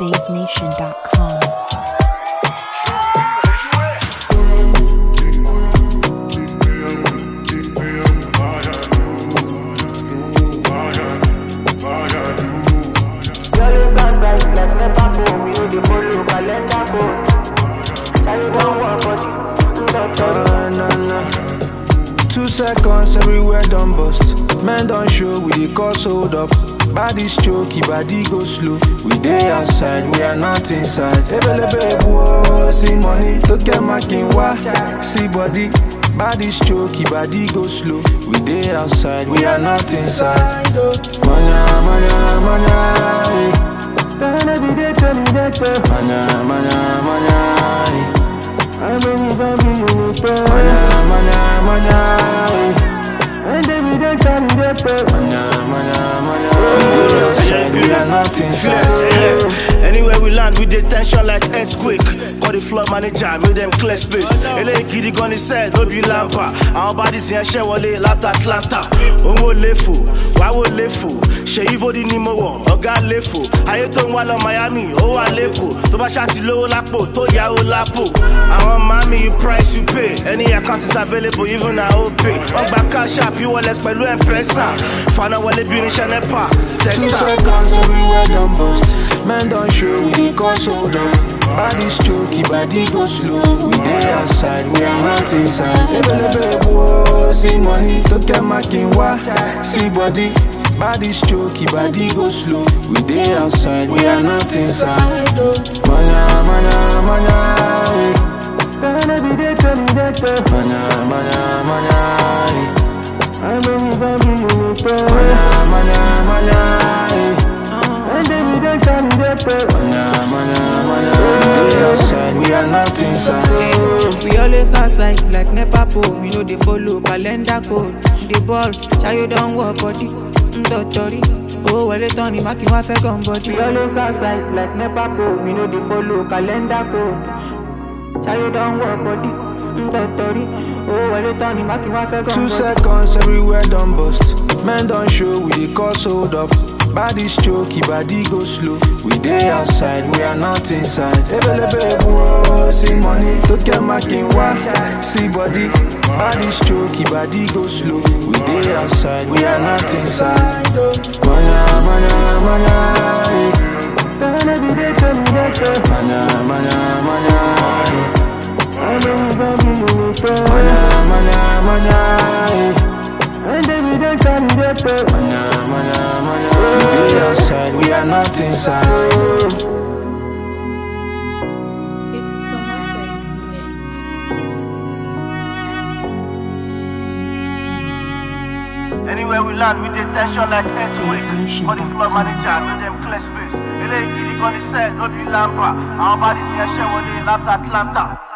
spacenation.com. Yellow sunrise like never go. We know the follow calendar code. Carry one one body. Na, na, na. Two seconds everywhere done bust. Men don't show, we dey cause hold up. Body's choky, body go slow. We dey outside, we are not inside. Ebelebe whoa, see money, to get my king wa. See body, body's choky, body go slow. We dey outside, we are not inside. Manya, manya, manya, eh. Gonna be there, tell me that. manya, manya, manya. eh. I'm only gonna be in the Manya, manya, manya. eh. And then we don't tell me that. Manya, manya, manya. We dey outside, we are not inside. Yeah. Anywhere we land, we dey tension like earthquake. Call the floor manager, make them clear space. Eléyìí gidi gan ni sẹ́ẹ̀ ló bí lámpà. Àwọn bodies yẹn ṣẹ́ wọlé láti Atlanta. Owó léfò, wáwó léfò. Ṣèyí Fódì ni mo wọ̀, ọ̀gá léfò. Ayé tó ń wá lọ Miami, ó wà lẹ́kọ̀ọ́. Tó bá ṣáàtì lówó lápò, tó yáwó lápò. Àwọn mami, you price you pay. Any account is available, even na OPay. Wọ́n gba cash app, e-wallet pẹ̀lú M-Pesa. Fana wọlé bí irinṣẹ́ NEPA. Two Testa. seconds everywhere done bust. Men don't show, we dey cause hold up. Body's choky, body go slow. We dey outside, we are not inside. Ebelebe whoa, see money, to get my king wa. See body, body's choky, body go slow. We dey outside, we are not inside. Manya, manya, manya, eh. Gonna be there, tell me that. manya, manya, manya. eh. I'm only gonna be in the Manya, manya, manya. eh. And then we don't tell me that. Manya, manya, manya. We dey outside, we are not inside. We always outside like NEPA pole. We know they follow calendar code. The ball, Chayo don't work body. Ndotori. Oh, well, it's Tony Maki, my fẹ́ gun body. We always outside like never go. We know they follow calendar code. Chayo don't work body. Ndotori. Oh, well, it's Tony Maki, my fẹ́ gun Two body. seconds everywhere done bust. Men don't show, we dey cause hold up. Body's choky, body go slow. We dey outside, we are not inside. Ebelebe whoa, see money, to get my king wa. See body, body's choky, body go slow. We dey outside, we are not inside. Manya, manya, manya, eh. Gonna be there, tell me that. manya, manya, manya. eh. I'm only gonna be in the Manya, manya, manya. eh. And then we don't tell me that. Manya, manya, manya. We dey outside, we are not inside. It's Tomatic Mix. Anywhere we land, we dey tension like earthquake. Nation. Call the floor manager, make them clear space. Eléyìí gidi gan ni sẹ́ẹ̀ ló bí lámpà. Àwọn bodies yẹn ṣẹ́ wọlé láti Atlanta.